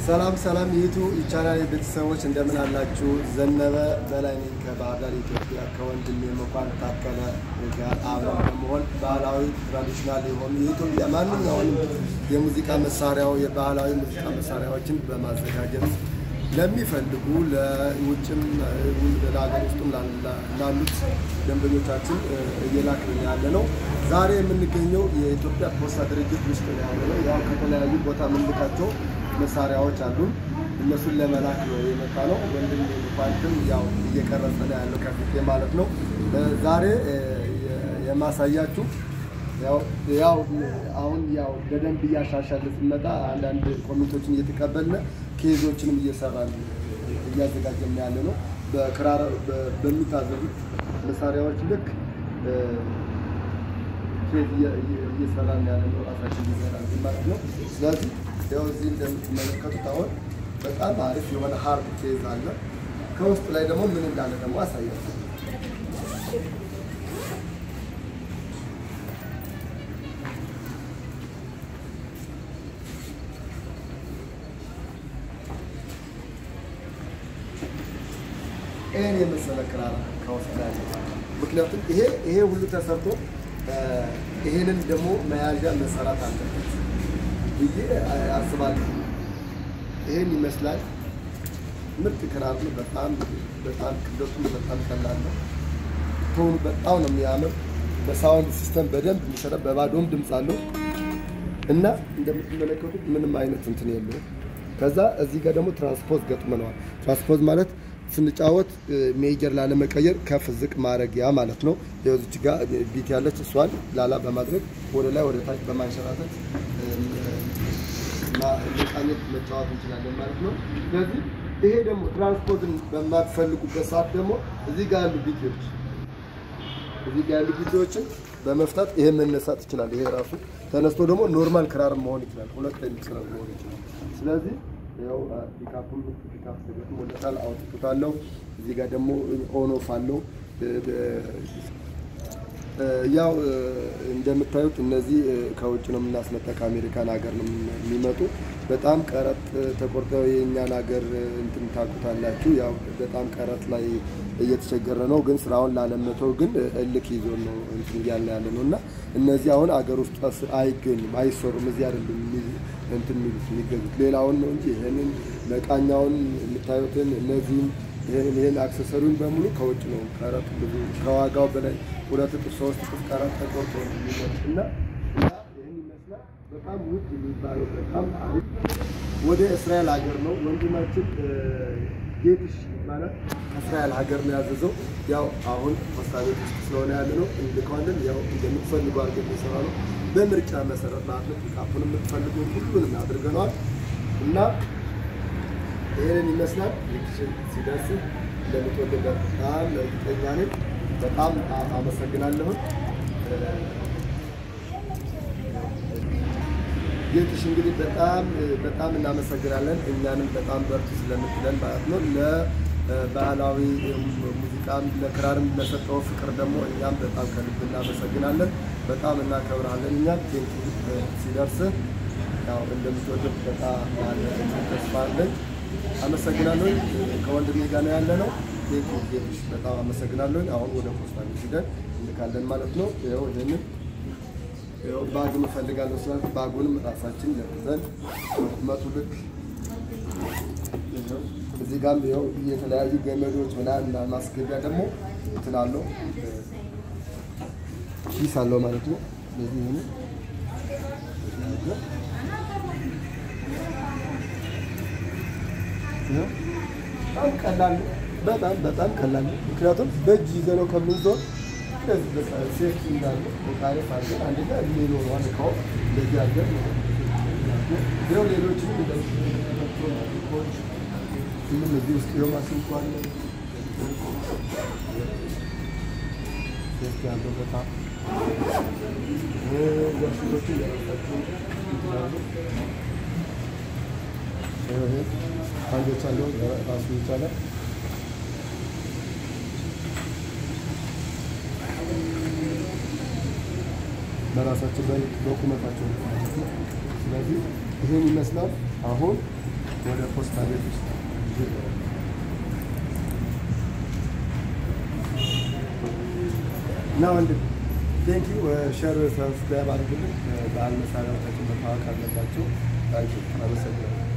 ሰላም ሰላም ይቱ ይቻላል ቤተሰቦች እንደምን አላችሁ? ዘነበ በላይ ነኝ ከባህር ዳር ኢትዮጵያ ከወንድሜ መኳን ታከለ ጋር አብረን በመሆን ባህላዊ ትራዲሽናል የሆኑ የኢትዮጵያ ማንኛውንም የሙዚቃ መሳሪያው የባህላዊ ሙዚቃ መሳሪያዎችን በማዘጋጀት ለሚፈልጉ ለውጭም ለሀገር ውስጥም ላሉት ደንበኞቻችን እየላክን ያለ ነው። ዛሬ የምንገኘው የኢትዮጵያ ፖስታ ድርጅት ውስጥ ነው ያለ ነው። ያው ከተለያዩ ቦታ የምንልካቸው መሳሪያዎች አሉን። እነሱን ለመላክ ነው የመጣ ነው። ወንድም ኳንትም ያው እየቀረጸ ነው ያለው ከፊቴ ማለት ነው። ዛሬ የማሳያችሁ ያው አሁን ያው በደንብ እያሻሻለ ስንመጣ አንዳንድ ኮሚቴዎችን እየተቀበልን ኬዞችንም እየሰራን እያዘጋጀን ያለ ነው። በክራር በሚታዘዙት መሳሪያዎች ልክ ኬዝ እየሰራን ያለ ነው። ራሳችን እየሰራን ማለት ነው። ስለዚህ ያው እዚህ እንደምትመለከቱት አሁን በጣም አሪፍ የሆነ ሀርድ ኬዝ አለ። ከውስጥ ላይ ደግሞ ምን እንዳለ ደግሞ አሳያለሁ። ይሄን የመሰለ ክራር ከውስጥ ላይ ምክንያቱም ይሄ ይሄ ሁሉ ተሰርቶ ይሄንን ደግሞ መያዣ መሰራት አለበት ብዬ አስባለሁ። ይሄን ይመስላል። ምርጥ ክራር ነው። በጣም በጣም ክብደቱም በጣም ቀላል ነው። ቶኑ በጣም ነው የሚያምር። በሳውንድ ሲስተም በደንብ የሚሰራ በባዶም ድምፅ አለው እና እንደምትመለከቱት ምንም አይነት እንትን የለውም። ከዛ እዚህ ጋር ደግሞ ትራንስፖዝ ገጥመነዋል። ትራንስፖዝ ማለት ስንጫወት ሜጀር ላለመቀየር ከፍ ዝቅ ማድረጊያ ማለት ነው። የዚች ጋር ቢት ያለች እሷን ላላ በማድረግ ወደ ላይ ወደ ታች በማንሸራተት መቃኘት መጫወት እንችላለን ማለት ነው። ስለዚህ ይሄ ደግሞ ትራንስፖርትን በማትፈልጉበት ሰዓት ደግሞ እዚህ ጋር ያሉ ቢቲዎች እዚህ ጋር ያሉ ቢቲዎችን በመፍታት ይሄ መነሳት ይችላል። ይሄ ራሱ ተነስቶ ደግሞ ኖርማል ክራር መሆን ይችላል። ሁለት ክራር መሆን ይችላል። ስለዚህ ያው ፒካፑን ፒካፕ ተገጥሞ ወደታል አውጥቶታለሁ። እዚህ ጋር ደግሞ ኦን ኦፍ አለው። ያው እንደምታዩት እነዚህ ከውጭ ነው የምናስመጣ ከአሜሪካን ሀገር ነው የሚመጡ። በጣም ቀረጥ ተቆርጠው የእኛን ሀገር እንትን ታውቁታላችሁ። ያው በጣም ቀረጥ ላይ እየተቸገረ ነው። ግን ስራውን ላለመተው ግን እልክ ይዞ ነው እንትን እያልን ያለ ነው እና እነዚህ አሁን አገር ውስጥ አይገኙም፣ አይሰሩም። እዚህ አይደሉም እንትን የሚሉት የሚገዙት ሌላውን ነው እንጂ ይህንን መቃኛውን የምታዩትን እነዚህም ይህን ይህን አክሰሰሪውን በሙሉ ከውጭ ነው። ቀረጥ ብዙ ከዋጋው በላይ ሁለት እጥፍ ሶስት እጥፍ ቀረጥ ተቆርጦ ነው የሚመጡት እና ይህን ይመስላል። በጣም ውድ የሚባለው በጣም አሪፍ ወደ እስራኤል ሀገር ነው ወንድማችን ጌትሽ ይባላል። ከእስራኤል ሀገር ነው ያዘዘው። ያው አሁን ፖስታ ቤት ውስጥ ስለሆነ ያለ ነው እንልከዋለን። ያው እንደምትፈልጉ አድርገን የሚሰራ ነው በምርጫ መሰረት ማለት ነው። ፒካፑን የምትፈልጉ ሁሉንም አድርገነዋል እና ይህንን ይመስላል። ሲደርስ እንደምትወደው በጣም እርግጠኛ ነኝ። በጣም አመሰግናለሁ። ጌትሽ እንግዲህ በጣም በጣም እናመሰግናለን። እኛንም በጣም በርቱ ስለምትለን ማለት ነው። ለባህላዊ ሙዚቃም ለክራርም ለሰጠው ፍቅር ደግሞ እኛም በጣም ከልብ እናመሰግናለን። በጣም እናከብራለን። እኛም ቴንኪ ሲደርስ ያው እንደምትወደው በጣም ያለ ተስፋ አለን። አመሰግናለሁ። ከወንድሜ ጋር ነው ያለ ነው። ጌትሽ በጣም አመሰግናለሁ። አሁን ወደ ፖስታ ቤት ሂደን እንልካለን ማለት ነው። ይኸው ይህንን ይኸው ባጉን እፈልጋለሁ ስላልኩ ባጉንም ራሳችን ለብሰን መቱ ልክ እዚህ ጋርም ይኸው የተለያዩ ገመዶች ምናምን ማስገቢያ ደግሞ እንትን አለው ኪስ አለው ማለት ነው። ስለዚህ ይህንን በጣም ቀላል በጣም በጣም ቀላል ነው። ምክንያቱም በእጅ ይዘነው ከምንዞር ሴፍቲ እንዳለ ታሪፍ አለ አንድ ጋ እድሜ ይኖረዋል እቃው እንደዚህ አድርገን ይኸው ሌሎችንም እንደኮች ሁሉም እዚህ ውስጥ ይኸው ማሲንቆ አለ ሴፍቲ ያለው በጣም ወርሽቶቹ የራሳቸው ይችላሉ አንዶች አለው ራሱ ይቻላል በራሳቸው በቁመታቸው ስለዚህ ይህን ይመስላል። አሁን ወደ ፖስታ ቤት ውስጥ ይዤ እና ወንድም ቴንኪ ሸር ሰብስክራይብ አድርጉልን። በዓል መሳሪያዎቻችን መታወቅ አለባቸው። ታንኪ አመሰግናለሁ።